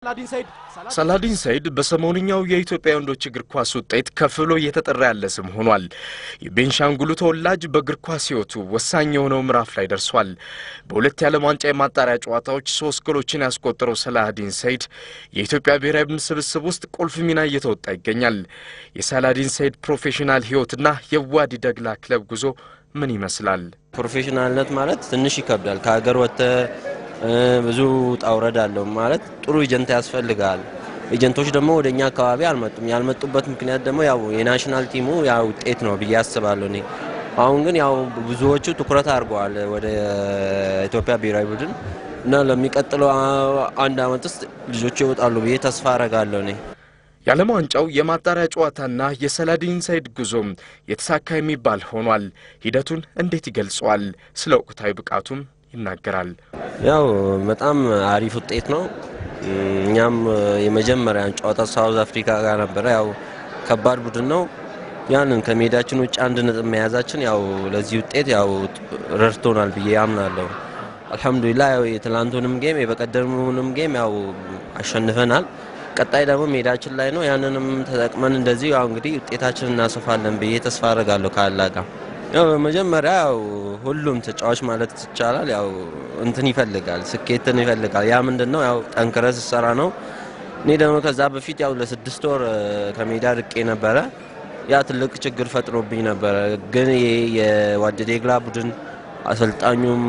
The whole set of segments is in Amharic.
ሳላዲን ሰይድ ሳላዲን ሰይድ በሰሞንኛው የኢትዮጵያ ወንዶች እግር ኳስ ውጤት ከፍ ብሎ እየተጠራ ያለ ስም ሆኗል። የቤንሻንጉሉ ተወላጅ በእግር ኳስ ሕይወቱ ወሳኝ የሆነው ምዕራፍ ላይ ደርሷል። በሁለት የዓለም ዋንጫ የማጣሪያ ጨዋታዎች ሶስት ጎሎችን ያስቆጠረው ሳላዲን ሰይድ የኢትዮጵያ ብሔራዊ ቡድን ስብስብ ውስጥ ቁልፍ ሚና እየተወጣ ይገኛል። የሳላዲን ሰይድ ፕሮፌሽናል ሕይወትና የዋዲ ደግላ ክለብ ጉዞ ምን ይመስላል? ፕሮፌሽናልነት ማለት ትንሽ ይከብዳል። ከሀገር ወጥተ ብዙ ጣውረድ አለው ማለት ጥሩ ኤጀንት ያስፈልጋል። ኤጀንቶች ደግሞ ወደ እኛ አካባቢ አልመጡም። ያልመጡበት ምክንያት ደግሞ ያው የናሽናል ቲሙ ያው ውጤት ነው ብዬ አስባለሁ እኔ። አሁን ግን ያው ብዙዎቹ ትኩረት አድርገዋል ወደ ኢትዮጵያ ብሔራዊ ቡድን እና ለሚቀጥለው አንድ አመት ውስጥ ልጆቹ ይወጣሉ ብዬ ተስፋ አረጋለሁ እኔ። የዓለም ዋንጫው የማጣሪያ ጨዋታና የሳላዲን ሰይድ ጉዞም የተሳካ የሚባል ሆኗል። ሂደቱን እንዴት ይገልጸዋል? ስለ ወቅታዊ ብቃቱም ይናገራል። ያው በጣም አሪፍ ውጤት ነው። እኛም የመጀመሪያን ጨዋታ ሳውዝ አፍሪካ ጋር ነበረ። ያው ከባድ ቡድን ነው። ያንን ከሜዳችን ውጭ አንድ ነጥብ መያዛችን ያው ለዚህ ውጤት ያው ረድቶናል ብዬ አምናለሁ። አልሐምዱሊላ ያው የትላንቱንም ጌም የበቀደሙንም ጌም ያው አሸንፈናል። ቀጣይ ደግሞ ሜዳችን ላይ ነው። ያንንም ተጠቅመን እንደዚህ ያው እንግዲህ ውጤታችን እናሰፋለን ብዬ ተስፋ አደርጋለሁ ከአላ ጋር ያው በመጀመሪያ ያው ሁሉም ተጫዋች ማለት ይቻላል ያው እንትን ይፈልጋል፣ ስኬትን ይፈልጋል። ያ ምንድን ነው ያው ጠንክረ ስሰራ ነው። እኔ ደግሞ ከዛ በፊት ያው ለስድስት ወር ከሜዳ ርቄ ነበረ። ያ ትልቅ ችግር ፈጥሮብኝ ነበረ። ግን ይሄ የዋደዴግላ ቡድን አሰልጣኙም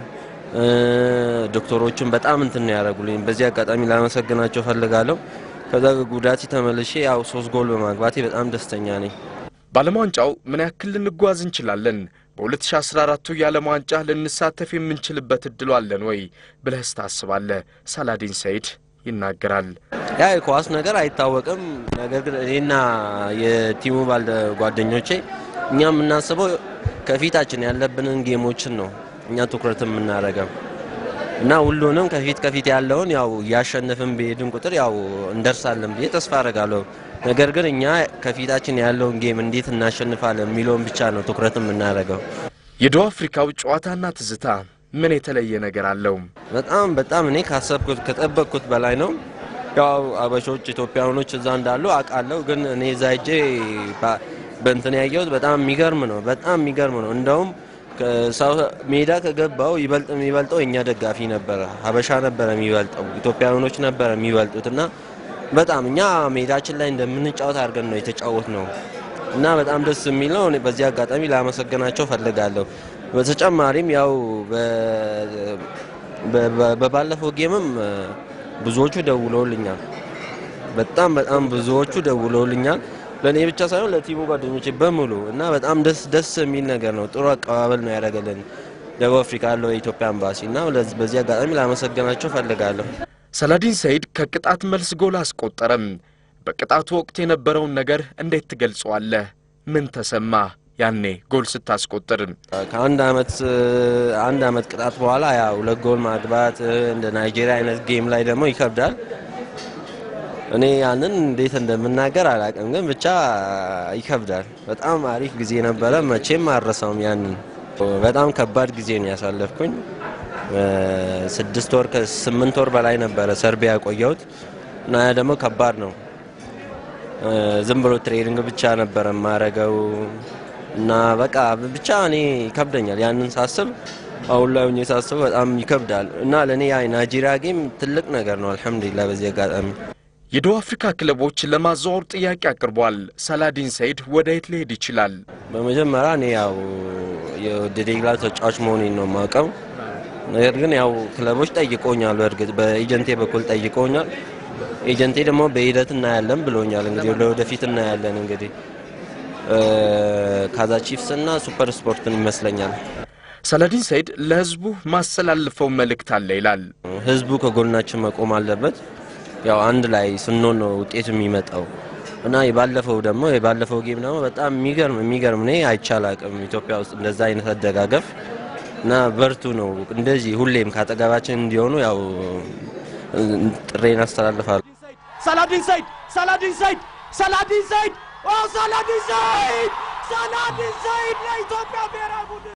ዶክተሮቹም በጣም እንትን ነው ያደረጉልኝ። በዚህ አጋጣሚ ላመሰግናቸው ፈልጋለሁ። ከዛ ጉዳት ተመልሼ ያው ሶስት ጎል በማግባቴ በጣም ደስተኛ ነኝ። በዓለም ዋንጫው ምን ያክል ልንጓዝ እንችላለን? በ2014ቱ የዓለም ዋንጫ ልንሳተፍ የምንችልበት እድሉ አለን ወይ ብለህስ ታስባለህ? ሳላዲን ሰይድ ይናገራል። ያ የኳስ ነገር አይታወቅም። ነገር ግን እኔና የቲሙ ባልደ ጓደኞቼ እኛ የምናስበው ከፊታችን ያለብንን ጌሞችን ነው እኛ ትኩረት የምናደርገው እና ሁሉንም ከፊት ከፊት ያለውን ያው እያሸነፍን በሄድን ቁጥር ያው እንደርሳለን ብዬ ተስፋ አደርጋለሁ። ነገር ግን እኛ ከፊታችን ያለውን ጌም እንዴት እናሸንፋለን የሚለውን ብቻ ነው ትኩረት የምናደርገው። የደቡብ አፍሪካው ጨዋታና ትዝታ ምን የተለየ ነገር አለው? በጣም በጣም እኔ ካሰብኩት ከጠበቅኩት በላይ ነው። ያው አበሾች ኢትዮጵያውያኖች እዛ እንዳሉ አውቃለሁ። ግን እኔ እዛ ሄጄ በእንትን ያየሁት በጣም የሚገርም ነው። በጣም የሚገርም ነው። እንደውም ሜዳ ከገባው ይበልጥ የሚበልጠው የእኛ ደጋፊ ነበረ፣ ሀበሻ ነበረ የሚበልጠው፣ ኢትዮጵያውያኖች ነበረ የሚበልጡት እና በጣም እኛ ሜዳችን ላይ እንደምንጫወት አድርገን ነው የተጫወት ነው እና በጣም ደስ የሚል ነው። በዚህ አጋጣሚ ላመሰግናቸው ፈልጋለሁ። በተጨማሪም ያው በባለፈው ጌምም ብዙዎቹ ደውለውልኛል። በጣም በጣም ብዙዎቹ ደውለውልኛል። ለእኔ ብቻ ሳይሆን ለቲሙ ጓደኞቼ በሙሉ እና በጣም ደስ ደስ የሚል ነገር ነው። ጥሩ አቀባበል ነው ያደረገልን ደቡብ አፍሪካ ያለው የኢትዮጵያ ኤምባሲ እና በዚህ አጋጣሚ ላመሰግናቸው ፈልጋለሁ። ሳላዲን ሰይድ ከቅጣት መልስ ጎል አስቆጠረም። በቅጣቱ ወቅት የነበረውን ነገር እንዴት ትገልጸዋለህ? ምን ተሰማ ያኔ ጎል ስታስቆጥር? ከአንድ አመት አንድ አመት ቅጣት በኋላ ያ ሁለት ጎል ማግባት እንደ ናይጄሪያ አይነት ጌም ላይ ደግሞ ይከብዳል። እኔ ያንን እንዴት እንደምናገር አላውቅም፣ ግን ብቻ ይከብዳል። በጣም አሪፍ ጊዜ ነበረ፣ መቼም አልረሳውም። ያንን በጣም ከባድ ጊዜ ነው ያሳለፍኩኝ። ስድስት ወር ከስምንት ወር በላይ ነበረ ሰርቢያ ያቆየሁት እና ያ ደግሞ ከባድ ነው። ዝም ብሎ ትሬኒንግ ብቻ ነበረ የማረገው እና በቃ ብቻ እኔ ይከብደኛል ያንን ሳስብ አሁን ላይ ሆኜ ሳስበው በጣም ይከብዳል እና ለእኔ ያ ናይጄሪያ ጌም ትልቅ ነገር ነው። አልሐምዱሊላ በዚህ አጋጣሚ የደቡብ አፍሪካ ክለቦች ለማዘዋወር ጥያቄ አቅርቧል። ሳላዲን ሰይድ ወደ የት ሊሄድ ይችላል? በመጀመሪያ እኔ ያው የወደዴግላ ተጫዋች መሆኔን ነው የማውቀው። ነገር ግን ያው ክለቦች ጠይቀውኛል። በእርግጥ በኤጀንቴ በኩል ጠይቀውኛል። ኤጀንቴ ደግሞ በሂደት እናያለን ብሎኛል። እንግዲህ ለወደፊት እናያለን። እንግዲህ ካዛ ቺፍስ እና ሱፐር ስፖርትን ይመስለኛል። ሳላዲን ሰይድ ለህዝቡ ማስተላልፈው መልእክት አለ ይላል። ህዝቡ ከጎናችን መቆም አለበት። ያው አንድ ላይ ስንሆን ነው ውጤት የሚመጣው እና የባለፈው ደግሞ የባለፈው ጌም ደግሞ በጣም የሚገርም የሚገርም እኔ አይቻላቅም ኢትዮጵያ ውስጥ እንደዛ አይነት አደጋገፍ እና በርቱ ነው። እንደዚህ ሁሌም ካጠገባችን እንዲሆኑ ያው ጥሬን አስተላልፋለሁ። ሳላዲን ሰይድ ሳላዲን ሰይድ ሳላዲን ሰይድ ኦ ሳላዲን ሰይድ ሳላዲን ሰይድ ለኢትዮጵያ ብሔራዊ ቡድን